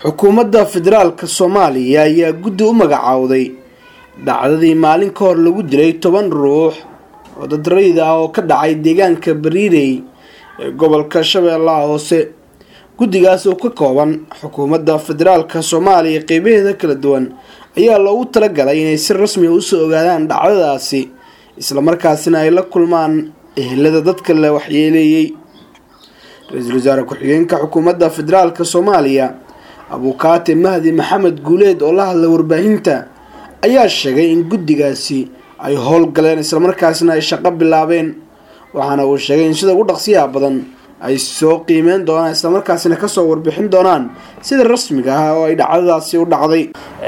xukuumadda federaalka soomaaliya ayaa guddi u magacaawday dhacdadii maalin ka hor lagu dilay toban ruux oo dad rayid ah oo ka dhacay deegaanka bariirey ee gobolka shabeellaha hoose guddigaas oo ka kooban xukuumadda federaalka soomaaliya qeybaheeda kala duwan ayaa loogu talagalay inay si rasmiga usoo ogaadaan dhacdadaasi islamarkaasina ay la kulmaan ehelada dadka la waxyeeleeyey ra-iisul wasaare ku-xigeenka xukuumadda federaalka soomaaliya abuukaate mahdi maxamed guuleed oo la hadlay warbaahinta ayaa sheegay in guddigaasi ay howlgaleen islamarkaasina ay shaqo bilaabeen waxaana uu sheegay in sida ugu dhaqsiyaha badan ay soo qiimeyn doonaan islamarkaasina kasoo warbixin doonaan sida rasmiga ah oo ay dhacdadaasi u dhacday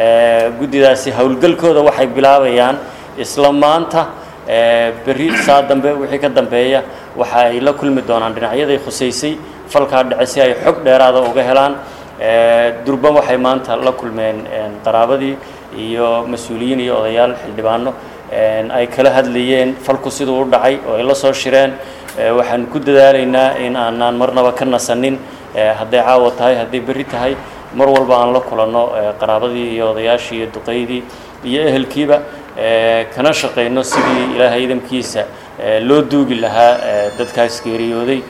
guddidaasi howlgalkooda waxay bilaabayaan isla maanta berri saa dambe wixii ka dambeeya waxa ay la kulmi doonaan dhinacyaday khusaysay falkaa dhace si ay xog dheeraada uga helaan durban waxay maanta la kulmeen qaraabadii iyo mas-uuliyiin iyo odayaal xildhibaano ay kala hadlayeen falku siduu u dhacay oo ay la soo shireen waxaan ku dadaalaynaa in aanaan marnaba ka nasanin hadday caawa tahay hadday berri tahay mar walba aan la kulanno qaraabadii iyo odayaashii iyo duqaydii iyo ehelkiiba kana shaqayno sidii ilaahay idamkiisa loo duugi lahaa dadkaas geeriyooday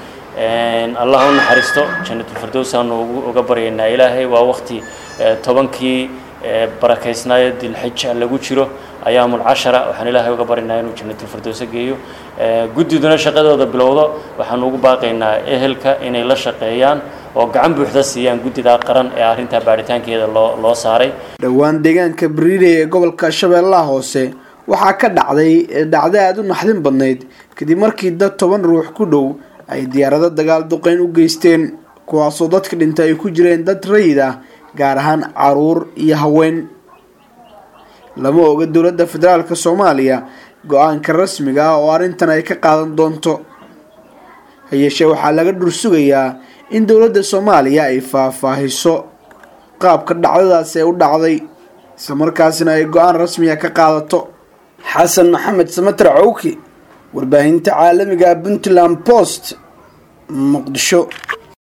allah u naxariisto janatulfirdows aanu uga baryaynaa ilaahay waa waqti tobankii barakaysnaayo dilxija lagu jiro ayaamul cashara waxaan ilaahay uga baryaynaa inuu janatulfirdowsa geeyo guddiduna shaqadooda bilowdo waxaanu ugu baaqaynaa ehelka inay la shaqeeyaan oo gacan buuxda siiyaan guddidaa qaran ee arrintaa baaritaankeeda loo loo saaray dhowaan deegaanka bariirey ee gobolka shabeellaha hoose waxaa ka dhacday dhacdo aada u naxdin badnayd kadib markii dad toban ruux ku dhow ay diyaarado dagaal duqeyn u geysteen kuwaasoo dadka dhintay ay ku jireen dad rayid ah gaar ahaan caruur iyo haween lama oga dowladda federaalka soomaaliya go-aanka rasmiga ah oo arrintan ay ka qaadan doonto hayeeshee waxaa laga dhursugayaa in dowladda soomaaliya ay faahfaahiso qaabka dhacdadaasi ay u dhacday islamarkaasina ay go-aan rasmiga ka qaadato xasan maxamed samater cawki warbaahinta caalamiga puntland post muqdisho